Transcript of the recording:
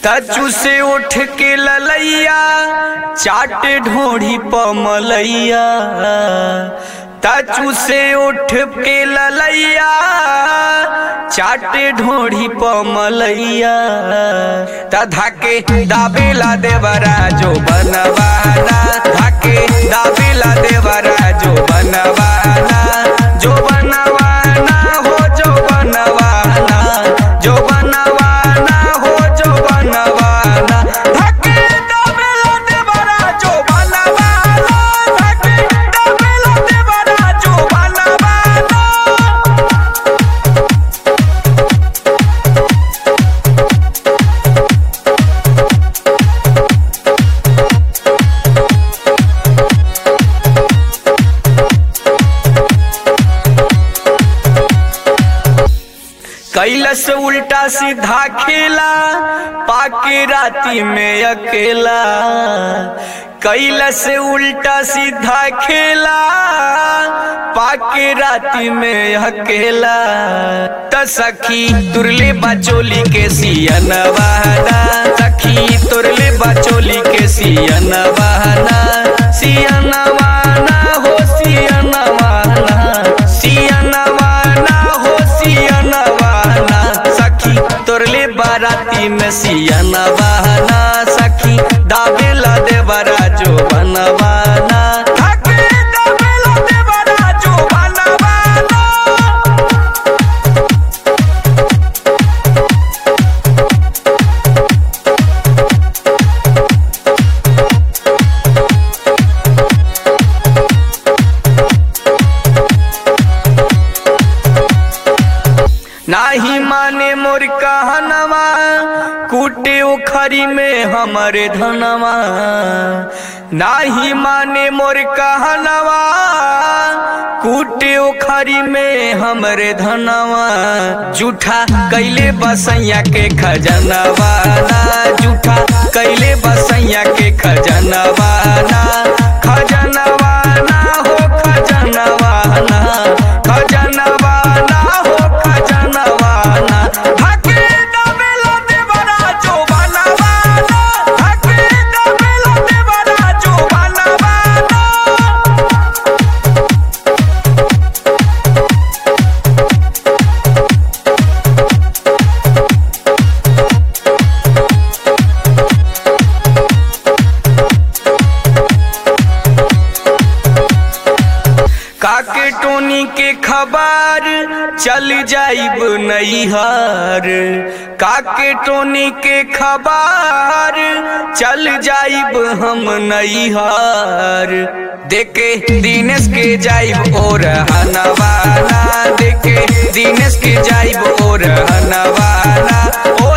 तचू से उठ के ललैया चाट ढोढ़ी पमलैया तचू से उठ के ललैया चाट ढोढ़ी पमलैया तधा के दाबेला देवरा जो बनवाना धाके दाबेला देवरा जो बनवाना जो बनवाना हो जो बनवाना जो बनवाना हो जो बनवाना धाके दाबेला देवरा जो बनवाना धाके दाबेला देवरा जो बनवाना कैलस उल्टा सीधा खेला पाके राती में अकेला कैलस उल्टा सीधा खेला पाके राती में अकेला त सखी तुरले बचोली के सियन बहना सखी तुरले बचोली के सियन बहना सियन वाना हो सियन वाना सियन वाना हो सियन वाना सखी तोरले बाराती में सियन बहना सखी दाबेला देवरा जो बनवाना धाके दाबेला देवरा जो बनवाना नाही माने मोर कहनवा कूटे उखरी में हमरे धनवा नाही माने मोर कहनवा कूटे उखरी में हमरे धनवा जूठा कैले बसैया के खजनवा ना जूठा कैले बसैया के खजनवा ना खजनवा ना हो खजनवा ना खजनवा ना हो खजनवा ना धाके दाबेला देवरा जो बनवाना धाके दाबेला देवरा जो बनवाना काके टोनी के खबर चल जाइब नैहर काके टोनी के खबर चल जाइब हम नैहर देखे दिनेश के जाइब और हनवाना देखे दिनेश के जाइब और हनवाना ओ